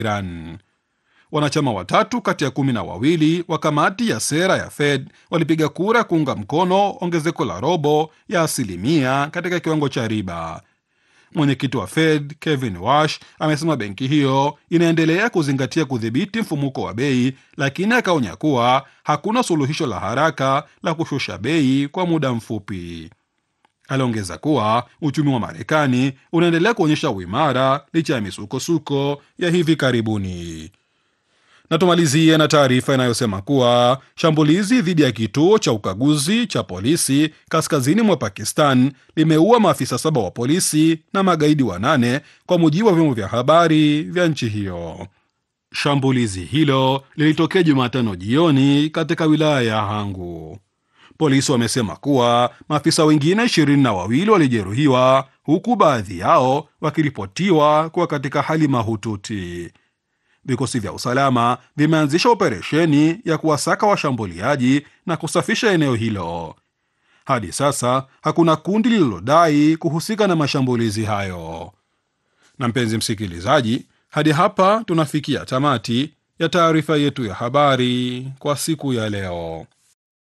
Iran. Wanachama watatu kati ya kumi na wawili wa kamati ya sera ya Fed walipiga kura kuunga mkono ongezeko la robo ya asilimia katika kiwango cha riba. Mwenyekiti wa Fed Kevin Wash amesema benki hiyo inaendelea kuzingatia kudhibiti mfumuko wa bei, lakini akaonya kuwa hakuna suluhisho la haraka la kushusha bei kwa muda mfupi. Aliongeza kuwa uchumi wa Marekani unaendelea kuonyesha uimara licha ya misukosuko ya hivi karibuni. Na tumalizie na taarifa inayosema kuwa shambulizi dhidi ya kituo cha ukaguzi cha polisi kaskazini mwa Pakistan limeua maafisa saba wa polisi na magaidi wanane kwa mujibu wa vyombo vya habari vya nchi hiyo. Shambulizi hilo lilitokea Jumatano jioni katika wilaya ya Hangu. Polisi wamesema kuwa maafisa wengine ishirini na wawili walijeruhiwa huku baadhi yao wakiripotiwa kuwa katika hali mahututi. Vikosi vya usalama vimeanzisha operesheni ya kuwasaka washambuliaji na kusafisha eneo hilo. Hadi sasa hakuna kundi lililodai kuhusika na mashambulizi hayo. Na mpenzi msikilizaji, hadi hapa tunafikia tamati ya taarifa yetu ya habari kwa siku ya leo.